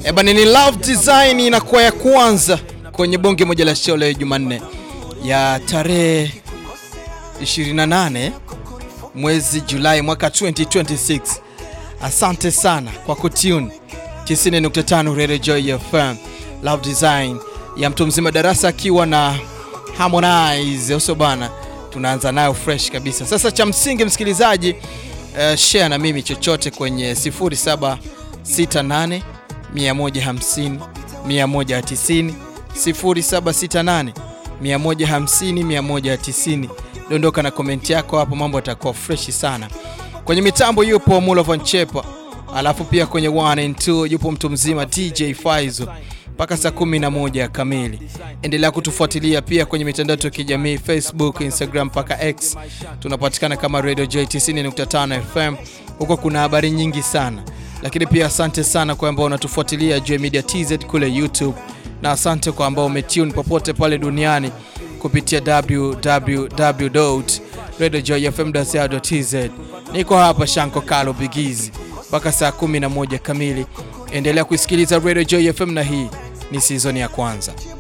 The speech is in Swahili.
Ebani ni Love Design inakuwa ya kwanza kwenye bonge moja la show leo Jumanne ya tarehe 28 mwezi Julai mwaka 2026. Asante sana kwa kutune 90.5 Radio Joy FM. Love Design ya mtu mzima darasa akiwa na Harmonize uso bana, tunaanza nayo fresh kabisa. Sasa cha msingi msikilizaji, uh, share na mimi chochote kwenye 0768 150 190 0768 150 190. Dondoka na komenti yako hapo, mambo yatakuwa freshi sana. Kwenye mitambo yupo Mulovan Chepa, alafu pia kwenye 1 and 2 yupo mtu mzima DJ Faizo mpaka saa 11 kamili. Endelea kutufuatilia pia kwenye mitandao ya kijamii Facebook, Instagram mpaka X, tunapatikana kama Radio Joy 90.5 FM. Huko kuna habari nyingi sana, lakini pia asante sana kwa ambao unatufuatilia Joy Media TZ kule YouTube, na asante kwa ambao umetune popote pale duniani kupitia www.radiojoyfm.co.tz. Niko hapa Shanko Kalo Bigizi mpaka saa 11 kamili. Endelea kuisikiliza Radio Joy FM na hii ni season ya kwanza.